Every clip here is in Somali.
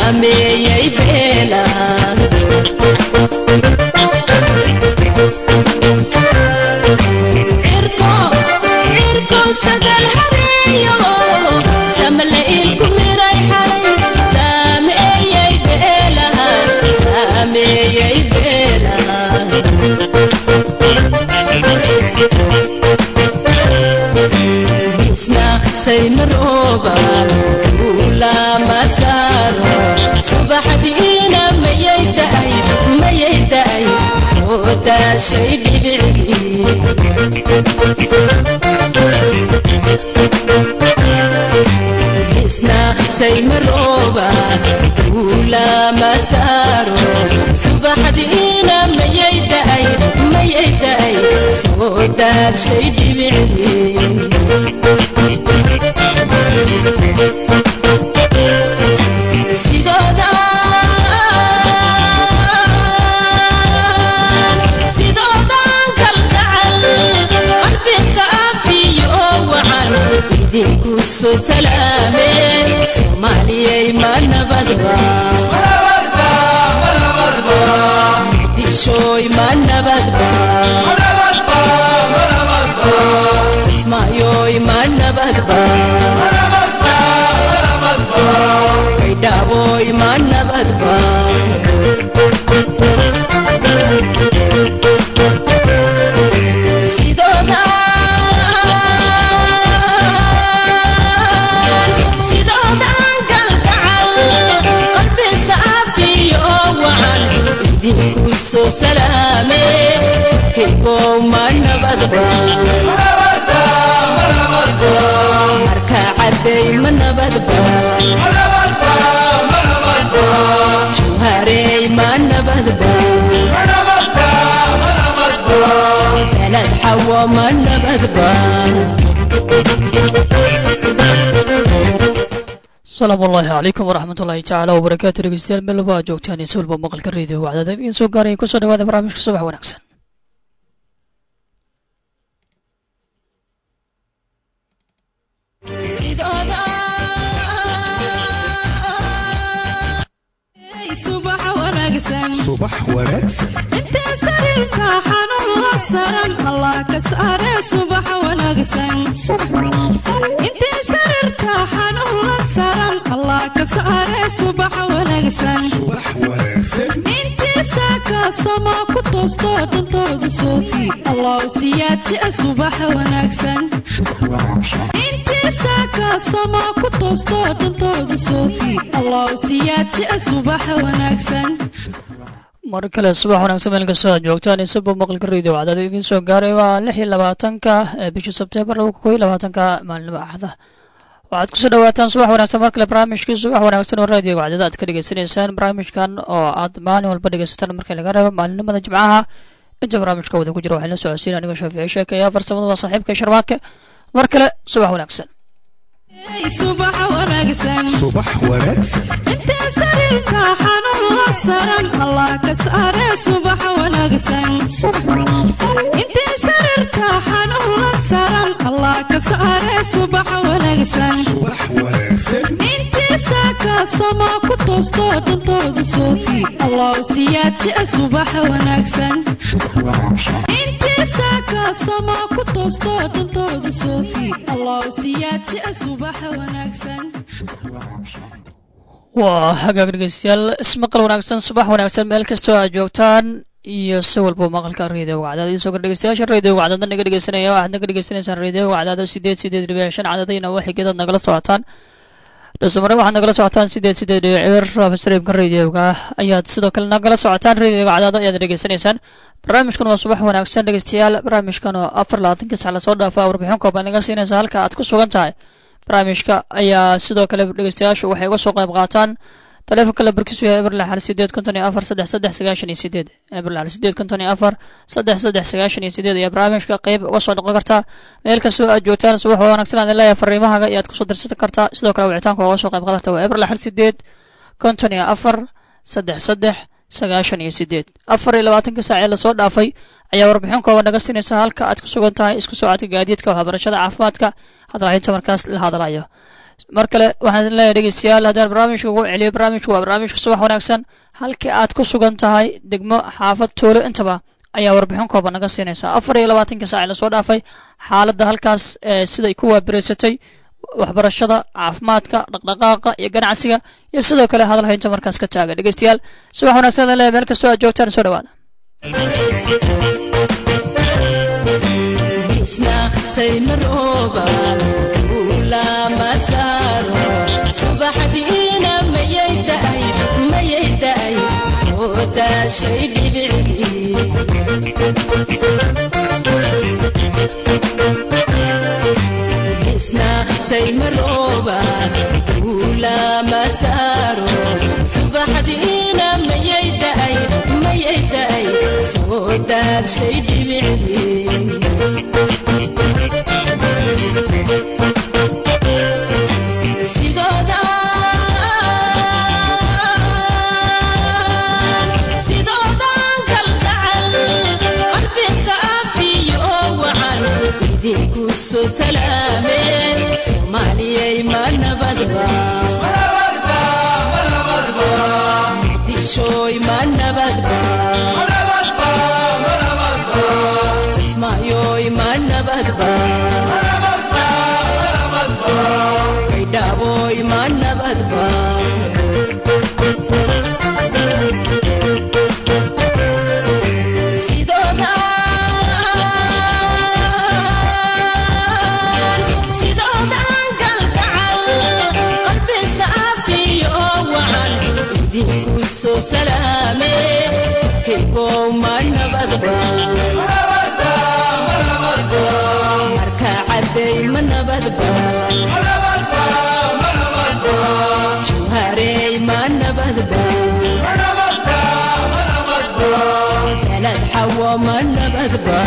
saameeyey beelaha cirko sagal hareeyo samle ilku miray xalay saameeyey beelaha saameeyey beelaha isna saymarooba ulama saaro subaxdiina mayay da'ay mayay da'ay soo daashay dhibicdii isna saymarooba ulama saaro subaxdiina mayay da'ay mayay da'ay soo daashay dhibicdii sidooda sidoodan kalgacal qalbiga afiyo wacan idinku soo salaameen soomaaliyay ma nabadba muqdishooy ma nabadba kismaayoy ma nabadba baydhaaboy ma nabadba sidooda sidoodan galgacal qalbisa afiyo wacan idinku soo salaame kaygow ma nabadba marka caday ma nabadba jawharey ma nabadba beled xawo ma nabadba asalaamu ullaahi calaykum waraxmat ullaahi tacaala wabarakaatu dhegeystayaal meel walba aad joogtaan iyo si walba maqalka reediyo wacdada idiin soo gaaraya kusoo dhawaada barnaamijka subax wanaagsan sidooda subax wanaagsan subax wanaagsan intee sariirka xanuun la saran allah ka saare subax wanaagsan intee sariirka xanuun la saran allah ka saare subax wanaagsan subax wanaagsan intii saaka sama ku toosto dantooda soofi allah siyaadjia subax wanaagsan intii saaka sama ku toosto dantooda soofi allah siyaadjia subax wanaagsan mar kale subax wanaagsan meel kastoo aad joogtaan iyo siba maqalka reediyo wacdada idiin soo gaaray waa lix iyo labaatanka ee bishii sebteembar laba kun iyo labaatanka maalinimo axda waxaad kusoo dhawaataan subax wanaagsan mar kale barnaamijkii subax wanaagsan oo raadiyo wacdada aad ka dhegeysanaysaan barnaamijkan oo aad maalin walba dhegeysataan markii laga reebo maalinimada jimcaha inta barnaamijka wada ku jira waxaan la socodsiin aniga shaafici sheekaya farsamada waa saaxiibka sharmaake mar kale subax wanaagsan subax wanaagsan subax wanaagsan intee sariirka xanuun la saran allah ka saare subax wanaagsan intee sariirka xanuun la saran allah ka saare subax wanaagsan subax wanaagsan intii saaka sama ku toosto dantooda soofi allah siyaadjia subax wanaagsan intii saaka sama ku toosto dantooda soofi allah siyaadjia subax wanaagsan waa hagaag dhegeystayaal ismaqal wanaagsan subax wanaagsan meel kastoo aad joogtaan iyo si walba maqalka reediyo wacdada idiin soo kor dhegeystayaasha reediyo wacdada naga dhegeysanaya waxaad naga dhegeysanaysaan reediyo wacdada sideed sideed dhibic shan cadadayna waa xigeedaad nagala socotaan dhasmare waxaad nagala socotaan sideed sideed dhibic cibir raabastreamka reediyoga ayaad sidoo kale nagala socotaan reediyoga wacdada ayaad dhegeysanaysaan barnaamijkan waa subax wanaagsan dhegeystayaal barnaamijkan oo afar labaatanka sac lasoo dhaafa warbixin kooban naga siinaysa halka aad ku sugan tahay barnaamijka ayaa sidoo kale dhegeystayaashu waxay uga soo qayb qaataan taleefonka la barkiisu yahay eber lixal sideed konton iyo afar saddex saddex sagaashan iyo sideed eber lixal sideed konton iyo afar saddex saddex sagaashan iyo sideed ayaa barnaamijka qayb uga soo noqon kartaa meel kastoo aad joogtaan subax wanaagsan aad leeyahay fariimahaga iyo aad kusoo dirsan kartaa sidoo kale wicitaanka uga soo qayb qaadan kartaa waa eber lixal sideed konton iyo afar saddex saddex sagaashan iyo sideed afar iyo labaatanka saac ee lasoo dhaafay ayaa warbixin kooban naga siinaysa halka aad ku sugan tahay isku socodka gaadiidka waxbarashada caafimaadka hadalhaynta markaas la hadalayo mar kale waxaan idin leeyahay dhegeystayaal haddaan barnaamijka ugu celiyo barnaamijku waa barnaamijka subax wanaagsan halkii aad ku sugan tahay degmo xaafad tuulo intaba ayaa warbixin kooban naga siinaysaa afar iyo labaatanka saac ee lasoo dhaafay xaaladda halkaas ee siday ku waabireysatay waxbarashada caafimaadka dhaqdhaqaaqa iyo ganacsiga iyo sidoo kale hadal haynta markaas ka taaga dhegeystayaal subax wanaagsan idin leeyahay meel kastoo aad joogtaan soo dhawaada isna saymarooba ula masaaro subaxdiina mayay da'ay mayay da'ay soo daashay dhibicdii isna saymarooba ula masaaro subaxdiina mayay da'ay mayay da'ay soo daashay dhibicdii sidooda sidoodan kalgacal qalbisa afiyo wacan idinku soo salaameen soomaaliyay ma nabadba muqdishooy ma nabadba kismaayoy ma nabadba kaydhaaboy ma nabadba sidooda sidoodan galgacal qalbisa afiyo wacan idinku soo salaame kaygow ma nabadba marka cadday ma nabadba jawharey ma nabadba galad xawo ma nabadba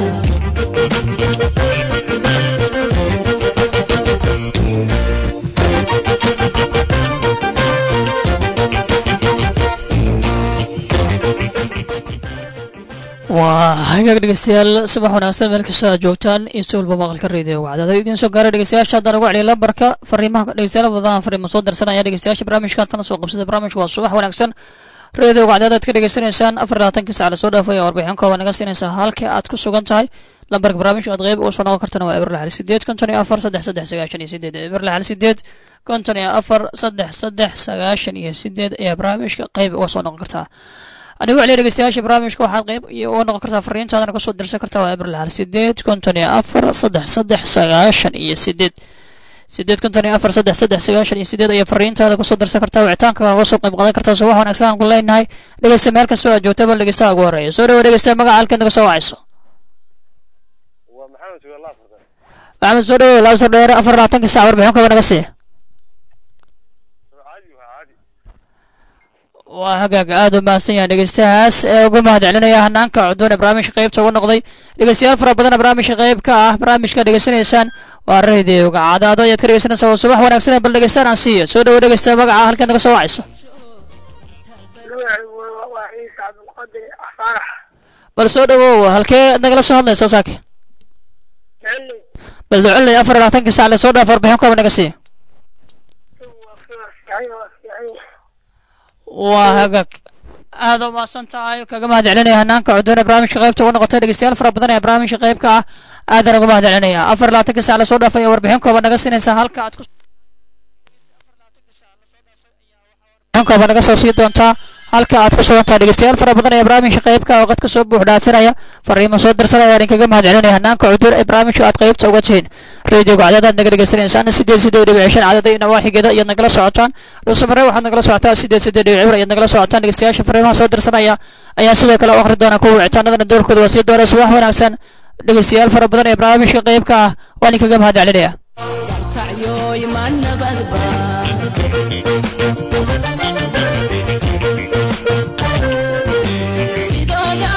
waa hagaag dhegeystayaal subax wanaagsan meel kastoo aad joogtaan iyo si walba maqalka reediyo wacdada idiin soo gaaray dhegeystayaasha haddaan ugu celiya lambarka fariimaha dhegeystayaal badan fariimo soo dirsanaya dhegeystayaasha barnaamijka tana soo qabsada barnaamijka waa subax wanaagsan reediyo wacdada aad ka dhegeysanaysaan afar labaatankii sac lasoo dhaafay ee warbixin kooban naga siinaysaa halkii aad ku sugan tahay lambarka barnaamijka aad qeyb uga soo noqon kartana waa eber lixal sideed konton iyo afar saddex saddex sagaashan iyo sideed eber lixal sideed konton iyo afar saddex saddex sagaashan iyo sideed ayaa barnaamijka qeyb uga soo noqon kartaa anigu celiya dhegeystayaasha barnaamijka waxaad qeyb iyo uga noqon kartaa fariintaadana kasoo dirsan kartaa waa eber lixal sideed konton iyo afar saddex saddex sagaashan iyo sideed sideed konton iyo afar saddex saddex sagaashan iyo sideed ayaa fariintaada kusoo dirsan kartaa wicitaanka uga soo qayb qaadan kartaa subax wanaagsan aan ku leenahay dhegeysta meel kastoo aad joogta bal dhegeystaha ugu horeeya soo dhawo dhegeysta magaca halkeed naga soo wacayso waa maxamed sugaal afarta maxamed soo dhawo laba soo dheere afar labaatanka sac warbixin kooba naga siiya caadi waa caadi waa hagaag aada u mahadsan yahay dhegeystahaas ee ugu mahad celinaya hanaanka cudwan ee barnaamijka qeybta ugu noqday dhegeystayaal fara badan ee barnaamijka qeyb ka ah barnaamijka dhegeysanaysaan waa rediyoga cadaado ayaad ka dhegeysanaysaa waa subax wanaagsan ee bal dhegeystaan aan siiyo soo dhawo dhegeysta magaca halkeed naga soo wacayso waa ciise cabdulqadir faarax bal soo dhawow halkee nagala soo hadlaysa saake xilli bal duculey afar iyo labaatanka sac lasoo dhaaf warbixin kooba naga siiyo waa fiican waa fiican waa hagaag aada u mahadsan tahay kaga mahad celinaya hanaanka cudwan ee barnaamijka qeybta ugu noqotay dhegeystayaal fara badan ee barnaamijka qeyb ka ah aadan uga mahad celinaya afar iyo labaatanka sac lasoo dhaafay ee warbixin kooba naga siinaysa halka aad ku warbixin kooba naga soo sii doontaa halka aad ku sugan tahay dhegeystayaal fara badan ee barnaamijka qeybka oo qadka soo buux dhaafinaya fariimo soo dirsanaya waan idinkaga mahad celinaya hanaanka cudur ee barnaamijka aad qeybta uga tihiin reediyoga cadadaad naga dhegeysanaysaan sideed sideed dhibic shan cadada iyo nawaaxigeeda ayaad nagala socotaan dhuusamare waxaad nagala socotaan sideed sideed dhibic cibr ayaad nagala socotaan dhegeystayaasha fariimaha soo dirsanaya ayaa sidoo kale u akhri doona kuwa wicitaanadana doorkooda waa sii doona subax wanaagsan dhegeystayaal fara badan ee barnaamijka qeybka ah waan idinkaga mahad celinaya kacyoy ma nabadba sidooda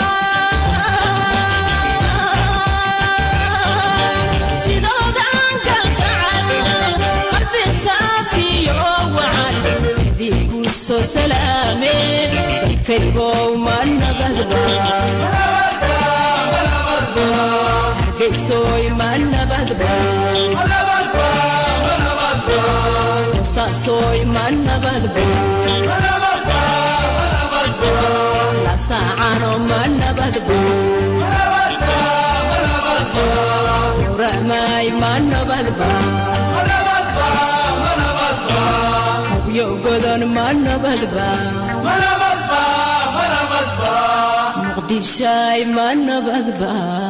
sidoodan galgacal qalbisa afiyo wacan idinku soo salaame dadkaygow ma nabadba hargeysoy ma nabadba boosaasoy ma nabadba lasaacano ma nabadba uramay ma nabadba hubyo godon ma nabadba muqdishay ma nabadba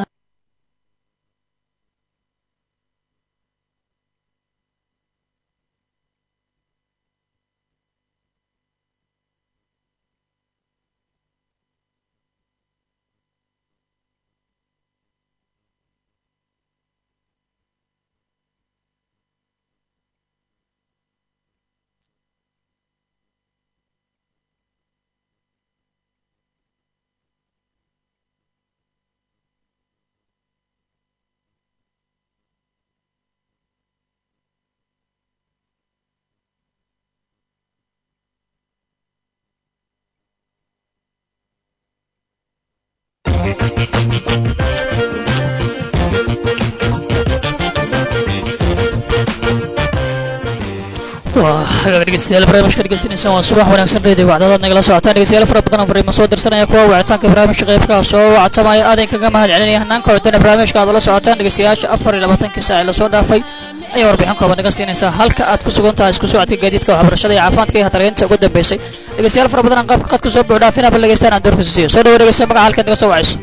waa hagaag dhegeystayaal barnaamijka dhegeysanaysaan waa subax wanaagsan reediyo wacdadaad nagala socotaan dhegeystayaal fara badan oo fariimo soo dirsanaya kuwa wicitaanka barnaamijka qaybka soo wactamaya aadan kaga mahad celinaya hanaanka codana barnaamijka aad ula socotaan dhegeystayaasha afar iyo labaatankii saac ee lasoo dhaafay ayaa warbixin kooban naga siinaysaa halka aad ku sugan tahay isku socodka gaadiidka waxbarashada iyo caafimaadka iyo hatareynta ugu dambeysay dhegeystayaal fara badan aan qaabka qadka soo buux dhaafinaba dhageystaan aan doorkiisa siiyo soo dhawo dhegeysta magaca halkaad naga soo wacayso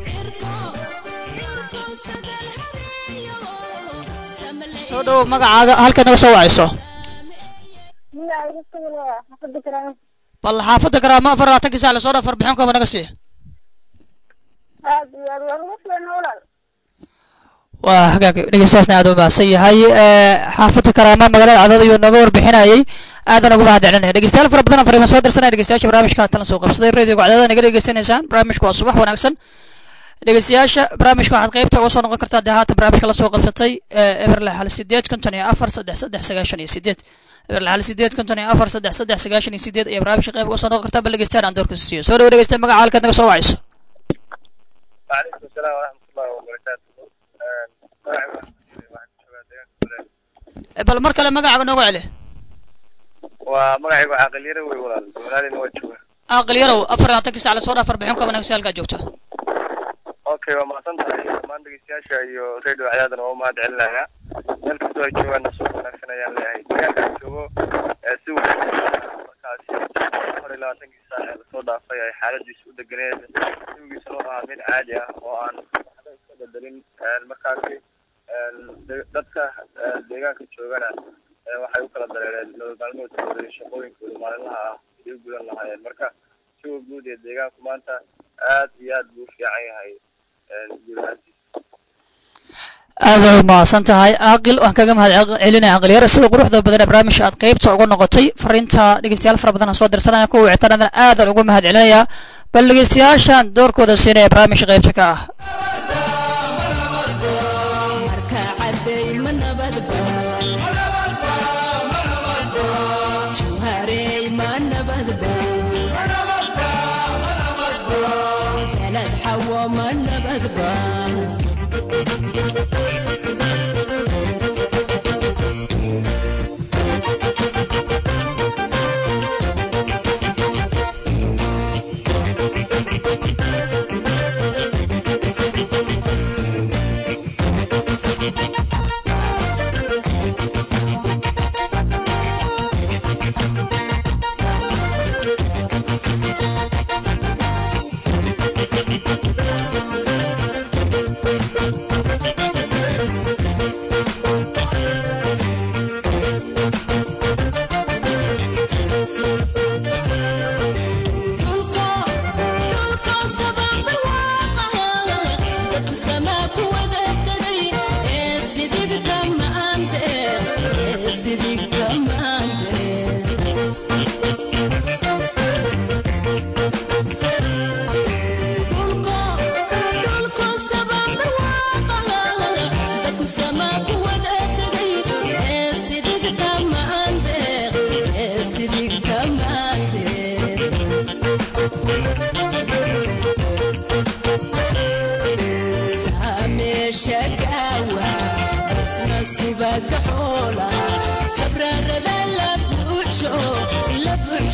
soo dhawo magacaaga halkaad naga soo wacayso bal xaafadda garaamo afar labaatankii saac lasoo dhaaf warbixin kooban naga siiya aad iyo aad waa lagu fiicna walaal waa hagaag dhegeystayaasna aad u mahadsan yahay xaafadda karaama magaalada cadad ayuu nooga warbixinayay aadan ugu mahad celinaya dhegeystayaal fara badan oo fariimo soo dirsanaya dhegeystayaasha barnaamijka haatan la soo qabsaday radioga cadada naga dhegeysanaysaan barnaamijka waa subax wanaagsan dhegeystayaasha barnaamijka waxaad qaybta uga soo noqon kartaa dee haatan barnaamijka lasoo qabsatay eberle hal sideed konton iyo afar saddex saddex sagaashan iyo sideed eberle hal sideed konton iyo afar saddex saddex sagaashan iyo sideed ayaa barnaamijka qayb uga soo noqon kartaa bal dhegeystayaal aan doorkiisa siiyo soo dhawo dhegeysta magaca halkaad naga soo wacayso وعليكم السلام ورحمة الله وبركاته bal mar kale magacaaga nooga celi ومقعي عاقل يروي ولا ولادي نوجهه aqal yarow afar labaatankii saac lasoo dhaaf warbixin kooban naga siiya halkaad joogto اوكي وما سنتهي ما عندك سياشة iyo radio ciyaadan oo mahad celinaya meel kastoo ay joogaan suuq wanaagsan ayaan leeyahay deegaanka aan joogo ee si wanaagsan markaasi afar iyo labaatankii saac ee lasoo dhaafay ay xaaladiisu u deganeed jawigiisuna u ahaa mid caadi ah oo aan waxba iska bedelin markaasi de- dadka deegaanka joogana waxay u kala dareereen nolol maalmoodkooda iyo shaqooyinkooda maalinlaha ah siday u gudan lahaayeen marka jawiga guud ee deegaanku maanta aad iyo aad buu u fiican yahay guud ahaantiisa aad ay umahadsan tahay aqil waan kaga mahad celinaya aqil yar sida quruxda badan ee barnaamijka aad qaybta uga noqotay fariinta dhegeystayaal fara badan aan soo dirsanaya kuwa wicitaanadana aadan ugu mahad celinaya bal dhegeystayaashan doorkooda siinaya barnaamijka qaybta ka ah marka caday ma nabadba jawharey ma nabadba beled xawo ma nabadba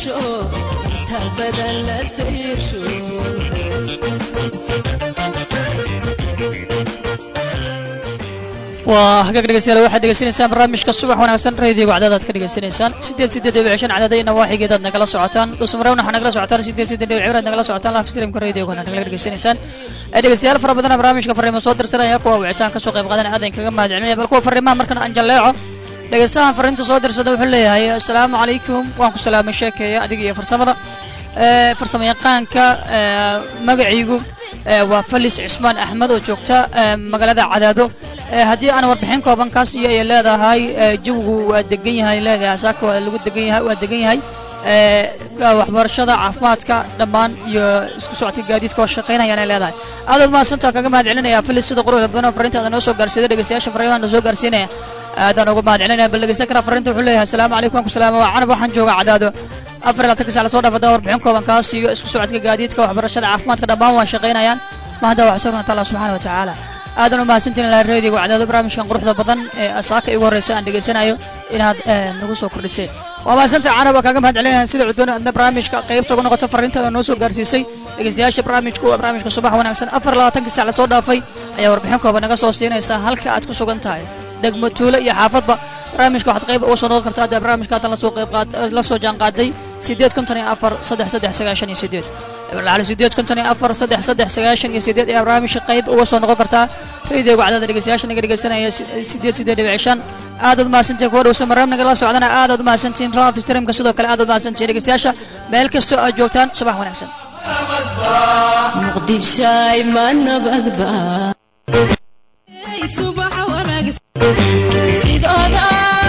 saadsho inta badan la sayrsho waa hagaag dhegeystayaal waxaad degeysanaysaan barnaamijka subax wanaagsan radio wacdadaad ka degeysanaysaan sideed sideed dhibic shan cadadayna waaxigeedaad nagala socotaan dhuusamarewn waxaa nagala socotaan sideed sideed dhibic cibiraad nagala socotaan live streamka radiogana nagala degeysanaysaan ee dhegeystayaal fara badana barnaamijka fariimo soo dirsanaya kuwa wicitaan kasoo qayb qaadanaya aadan kaga mahad celinaya bal kuwa fariimaha markan aan jalleeco dhegeystahan fariinta soo dirsada wuxuu leeyahay assalaamu calaykum waan ku salaamay sheekeeya adiga iyo farsamada ee farsamo yaqaanka ee magaciigu ee waa falis cismaan axmed oo joogta ee magaalada cadaado ee haddii aan warbixin kooban kaas iyo ay leedahay ee jawigu waa degan yahay leedahay saaka waa lagu degan yahay waa degan yahay ee waxbarashada caafimaadka dhammaan iyo isku socodka gaadiidka oo shaqaynayaan ay leedahay aadaad mahadsantaa kaga mahad celinaya filis sida quruxda badan oo fariintaada noo soo gaarsiiday dhegeystayaasha fariimaha noo soo gaarsiinaya aadaan uga mahad celinaya bal dhegeysta kara fariinta wuxuu leeyahay asalaamu calaykum waan ku salaama waa canab waxaan joogaa cadaado afar iyo labaatan sac lasoo dhaafada warbixin kooban kaas iyo isku socodka gaadiidka waxbarashada caafimaadka dhammaan waan shaqaynayaan mahadda wax sugnata allah subxaana wa tacaala aadan u mahadsantiin ilaa reediga wacdaado barnaamijkan quruxda badan ee asaaka igu horreysa aan dhegeysanayo inaad eh, nagu soo kordhisay waa mahadsantahay canab waa kaaga mahad celinaya sida cudoon adna barnaamijka qaybta uga noqota fariintaada noo soo gaarsiisay dhegeystayaasha barnaamijku waa barnaamijka subax wanaagsan afar iyo labaatankii sac lasoo dhaafay ayaa warbixin kooban naga soo siinaysa halka aad ku sugan tahay degmo tuulo iyo xaafadba barnaamijka waxaad qayb uga soo noqon kartaa haddii barnaamijka haddan lasoo qayb qaad la soo jaan qaaday sideed konton iyo afar saddex saddex sagaashan iyo sideed lacali sideed konton iyo afar saddex saddex sagaashan iyo sideed ayaa barnaamijka qayb uga soo noqon kartaa radiyoga cadada dhegeystayaasha naga dhegeysanaya si- sideed sideed dhibic shan aadaad mahadsantihin kuwa dhowsa mareem nagala socdana aadaad mahadsantihin raaf streamka sidoo kale aadaad mahadsantihin dhegeystayaasha meel kastoo aad joogtaan subax wanaagsan muqdishaay ma nabadba Hey, subax wanaagsan sidooda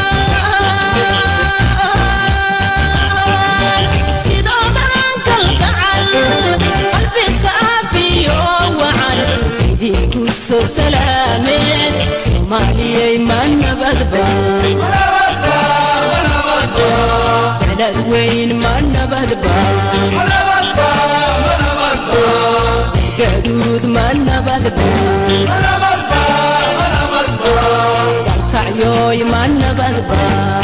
sidoodan kalgacal qalbi saafiyo wacan idinku soo salaameen soomaaliyay ma nabadba beled weyn ma nabadba gaduud ma nabadba dalkacyoy ma nabadba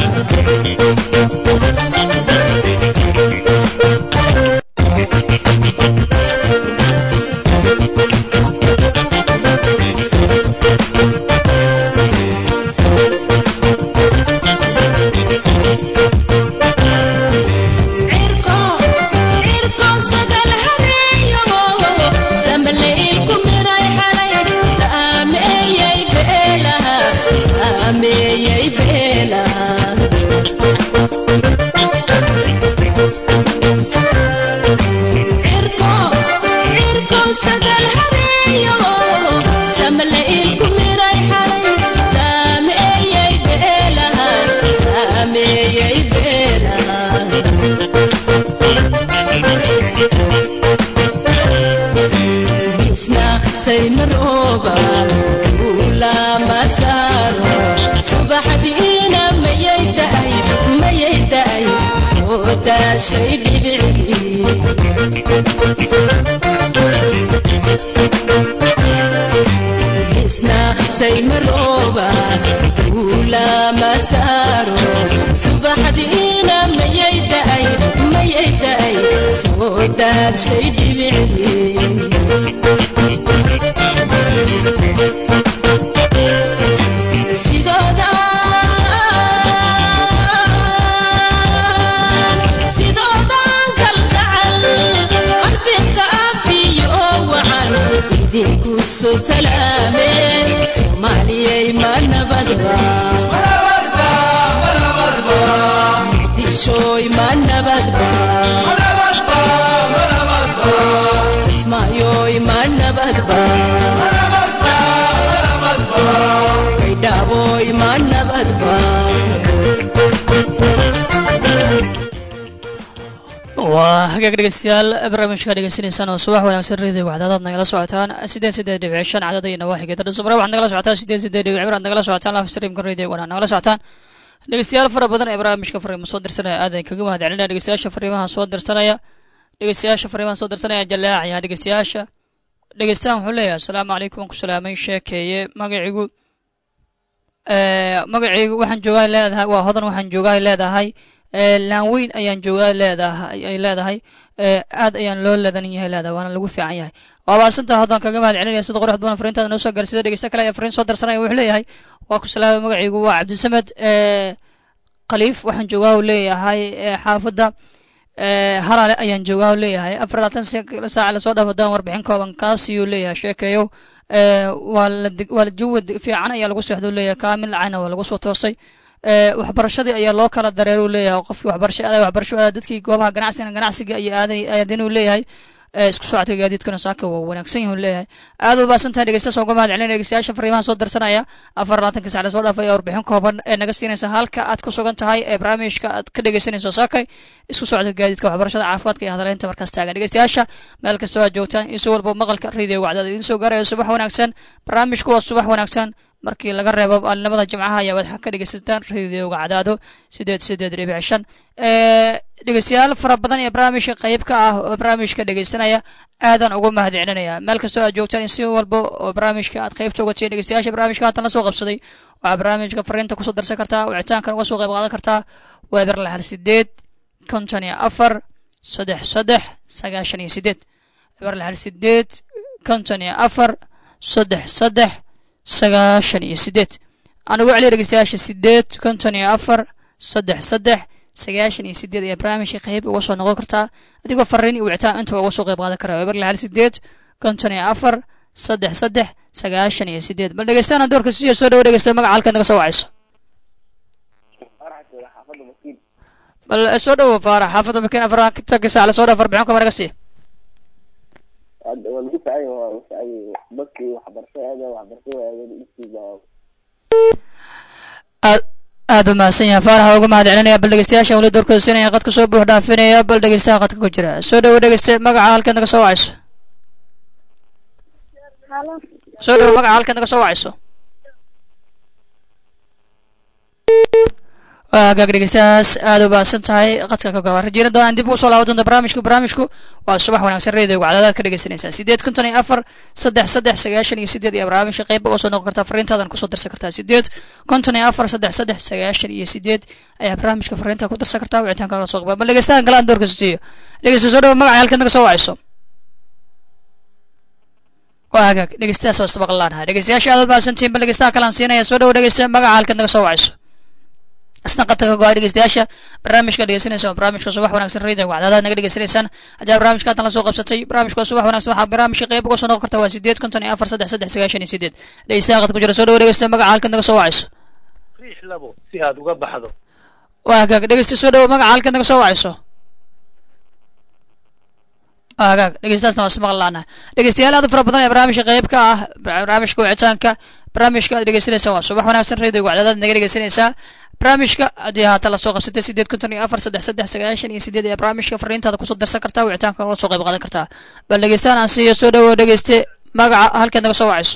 cirko cirko sagal hareeyo samaleylku miray xalay saameeyey beelaha saameeyey beelaha cirko cirko sagal hareeyo samaleylku miray xalay saameeyey beelaha saameeyey beelaha isna saymarooba ulama saaro subaxdiina mayay da'ay mayay da'ay soo daashay dhibicdii isna saymarooba ulama saaro subaxdiina mayay da'ay mayay da'ay soo daashay dhibicdii sidooda sidoodan kalgacal qalbi saafiyo wacan idinku soo salaameen soomaaliyay ma nabadba muqdishooy ma nabadba kismaayoy ma nabadba baydhaaboy ma nabadba waa hagaag dhegeystayaal barnaamijka dhegeysanaysaan oo subax wanaagsan radio wacdaadaad nagala socotaan sideed sideed dhibic shan cadada iyo nawaaxigeeda dhusumare waxaad nagala socotaan sideed sideed dhibic cibir aad nagala socotaan live streamka radio wana nagala socotaan dhegeystayaal fara badan ee barnaamijka fariimo soo dirsanaya aadan kaga mahad celinaya dhegeystayaasha fariimaha soo dirsanaya dhegeystayaasha fariimaha soo dirsanaya jaleecaya dhegeystayaasha dhegeystahan wuxuu leeyahay asalaamu calaykum waan ku salaamay sheekeeye magacigu ee magacaygu waxaan joogaa leedahay waa hodan waxaan joogaa leedahay ee laanweyn ayaan joogaa leedahay ay leedahay ee aad ayaan loo leedan yahay leedahay waana lagu fiican yahay waa baasanta haddaan kaga mahad celinaya sida qurux badan fariintaada noo soo gaarsiida dhegeysta kale ee fariin soo darsanaya wuxuu leeyahay waa ku salaama magacaygu waa cabdisamed ee khaliif waxaan joogaa uu leeyahay ee xaafadda ee harale ayaan joogaa uu leeyahay afar labaatan saac lasoo dhaafo daan warbixin kooban kaasiyuu leeyahay sheekeeyow ee waa la dig- waa la jawi fiican ayaa lagu seexda uu leeyahay kaamil lacana waa lagu soo toosay ee waxbarashadii ayaa loo kala dareer uu leeyahay qofkii waxbarasho aaday waxbarasho aaday dadkii goobaha ganacsiga ganacsiga iyo aaday aadin uu leeyahay ee isku socodka gaadiidkana saaka waa wanaagsan yahay uu leeyahay aad u baasantahay dhegeystayaasha uga mahad celinaya dhegeystayaasha fariimaha soo darsanaya afar labaatanka sac lasoo dhaafay ee warbixin kooban ee naga siinaysa halka aad ku sugan tahay ee barnaamijka aad ka dhegeysanayso saakay isku socodka gaadiidka waxbarashada caafimaadka iyo hadaleynta markaas taagan dhegeystayaasha meel kastoo aad joogtaan iyo si walba maqalka radio wacdada idiin soo gaaraya subax wanaagsan barnaamijku waa subax wanaagsan markii laga reebo maalinimada jimcaha ayaa waxaa ka dhegeysataan radioga cadaado sideed sideed dhibic shan ee dhegeystayaal fara badan ee barnaamijka qayb ka ah oo barnaamijka dhegeysanaya aadan ugu mahad celinaya meel kastoo aad joogtaan si walba oo barnaamijka aad qaybta uga tihiin dhegeystayaasha barnaamijka haatan la soo qabsaday waxaa barnaamijka fariinta kusoo darsan kartaa wicitaankan uga soo qayb qaadan kartaa weber lixal sideed konton iyo afar saddex saddex sagaashan iyo sideed weber lixal sideed konton iyo afar saddex saddex sagaashan iyo sideed aan ugu celiya dhegeystayaasha sideed konton iyo afar saddex saddex sagaashan iyo sideed ayaa barnaamijka qayb uga soo noqon kartaa adigoo fariin iyo wicitaan intaba uga soo qayb qaadan kara weber lixal sideed konton iyo afar saddex saddex sagaashan iyo sideed bal dhegeystaana doorka siyo soo dhawo dhegeysta magaca halkaad naga soo wacayso bal eh, soo dhawo faarax xaafadda makiin afartanka saac lasoo dhaaf arbixin kama naga sii hadda waa lagu ficay waa lagu ficay dadkii waxbarasho aada waxbarasho aada dhigtiisa aad aad u mahadsan yahay faaraxa uga mahad celinaya bal dhegeystayaasha weli doorkooda siinaya qadka soo buux dhaafinaya bal dhegeystaha qadka ku jira soo dhawo dhegeyste magaca halkaad naga soo wacayso halo soo dhawo magaca halkaad naga soo wacayso waa hagaag dhegeystayaas aad u baahsan tahay qadka ka gaba rajeena doonaan dib ugu soo laaban doonta barnaamijku barnaamijku waa subax wanaagsan reedaygu cadaadaad ka dhegeysanaysaa sideed konton iyo afar saddex saddex sagaashan iyo sideed iyo barnaamijka qayb uga soo noqon kartaa fariintaadan kusoo darsan kartaa sideed konton iyo afar saddex saddex sagaashan iyo sideed ayaa barnaamijka fariinta ku darsan kartaa wicitaanka la soo qaba bal dhegeystahan kale aan doorkasa siiyo dhegeysta soo dhawo magaca halkaad naga soo wacayso waa hagaag dhegeystayaas waa istabaqan laanahay dhegeystayaasha aad u mahadsantihiin bal dhegeystaha kale aan siinaya soo dhawo dhegeysta magaca halkaad naga soo wacayso isna qadka ka go-ay dhegeystayaasha barnaamijka dhegeysanaysa waa barnaamijka subax wanaagsan radio wacdaadaad naga dhegeysanaysaan haddii aad barnaamijka haatan la soo qabsatay barnaamijka waa subax wanaagsan waxaa barnaamijka qayb uga soo noqon karta waa sideed konton iyo afar saddex saddex sagaashan iyo sideed dhegeystaha qadka ku jira soo dhawo dhegeysta magaca halkaad naga soo wacayso riix labo si aad uga baxdo waa hagaag dhegeysta soo dhawo magaca halkaad naga soo wacayso waa hagaag dhegeystaasna waa ismaqal laana dhegeystayaal aad u fara badan ee barnaamijka qayb ka ah barnaamijka wicitaanka barnaamijka aad dhegeysanaysaa waa subax wanaagsan radio wacdaadaad naga dhegeysanaysaa barnaamijka haddii haatan lasoo qabsatay sideed konton iyo afar saddex saddex sagaashan iyo sideed ayaa barnaamijka fariintaada kusoo darsan kartaa wicitaanka uga soo qayb qaadan kartaa bal dhegeystaan aan siiyo soo dhawo dhegeyste magaca halkaad naga soo wacayso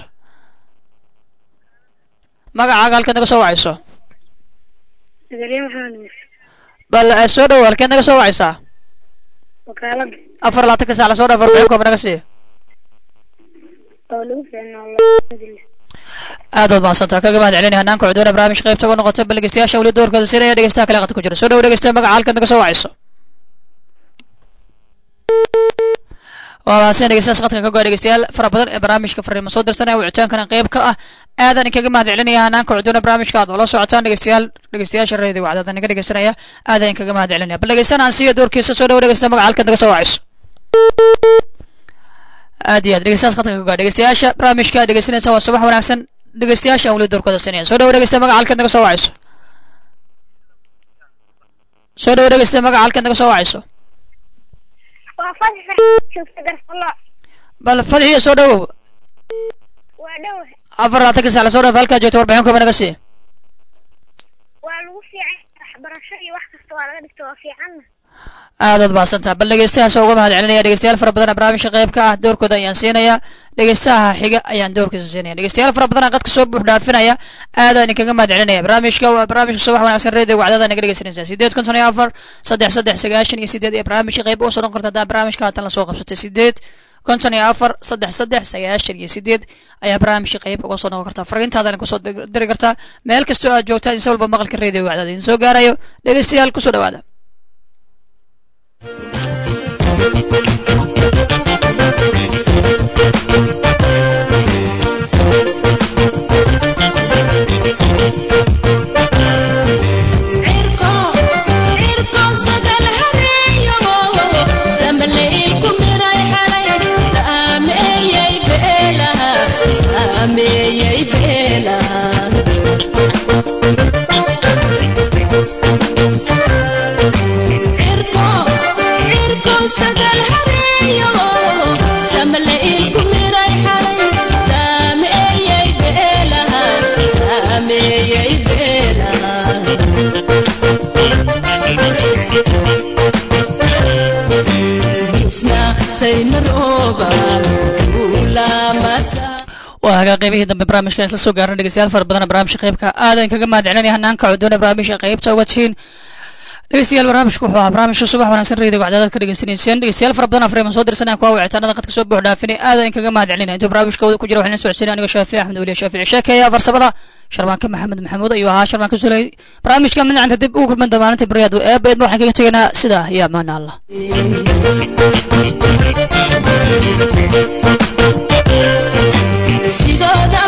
magacaaga halkaad naga soo wacayso Zakariya Maxamed Muuse bal eh, soo dhawo halkeed naga soo wacaysaa wakaalada afar labaatanka saac lasoo dhaaf arbixin kooba naga siiyo oo lagu fiicnaa alhamdulillah aad waad mahadsantaa kaga mahad celinaya hanaanka cudoona barnaamij qaybta uga noqotay bal dhegeystayaasha weli doorkooda siinaya dhegeystaha kale qadka ku jira soo dhawo dhegeysta magaca halkaad naga soo wacayso waa mahadsan dhegeystayaas qadka ka goa dhegeystayaal fara badan ee barnaamijka fariimo soo dirsanaya wicitaankana qayb ka ah aadan kaga mahad celinaya hanaanka cudoona barnaamijka aad ula socotaan dhegeystayaal dhegeystayaasha reedi wacdaada naga dhegeysanaya aadan kaga mahad celinaya bal dhegeystaan aan siiyo doorkiisa soo dhawo dhegeysta magaca halkaad naga soo wacayso aad iyo aad dhegeystayaas qadka ka goa dhegeystayaasha barnaamijka aad dhegeysanaysa waa subax wanaagsan dhegeystayaasha aan weli doorkooda siinaya soo dhawo dhegeysta magaca halkaad naga soo wacayso soo dhawo dhegeysta magaca halkaad naga soo wacayso waa fasax joogta garfalo bal fadxiya soo dhawow waa dhow afar labaatanka sac lasoo dhaaf halkaad joogto warbixin kooba naga sii waa lagu fiican waxbarasho iyo wax kasta waa laga dhigta waa fiicanna aadaad mahadsantaha bal dhegeystahaas uga mahad celinaya dhegeystayaal fara badan barnaamijka qayb ka ah doorkooda ayaan siinaya dhegeystaha xiga ayaan doorkiisa siinaya dhegeystayaal fara badan qadka soo buux dhaafinaya aadaan idinkaga mahad celinaya barnaamijka waa barnaamijka subax wanaagsan radio wacdada naga dhegeysanaysaa sideed konton iyo afar saddex saddex sagaashan iyo sideed iyo barnaamijka qayb uga soo noqon karta hadaa barnaamijka haatan lasoo qabsatay sideed konton iyo afar saddex saddex sagaashan iyo sideed ayaa barnaamijka qayb uga soo noqon kartaa fariintaadana kusoo dir- diri kartaa meel kastoo aad joogtaan inse walba maqalka radio wacdaada idin soo gaarayo dhegeystayaal kusoo dhawaada saymaroba ulamasa waa hagaa qaybihii dambe barnaamijka isla soo gaarna dhegeystayaal fara badana barnaamijka qaybka aadan kaga mahad celinaya hanaanka cudoona barnaamijka qaybta uga tihiin dhegeystayaal barnaamijku wuxuu ahaa barnaamijka subax wanaagsan reediga wacdaadaad ka dhegeysaneyseen dhegeystayaal fara badan afreeman soo dirsanaya kuwa wicitaanada qadka soo buux dhaafinay aadan kaga mahad celinaya intuu barnaamijka wada ku jira waxaan la socodsiinay aniga shaafici axmed weliya shaafici sheekeeya farsamada sharmaanka maxamed maxamuud ayuu ahaa sharmaanka suley barnaamijka midnacanta dib ugu kulman damaananta baryaadu eebeedma waxaan kaga tegaynaa sidaa iyo amaana allah sidooda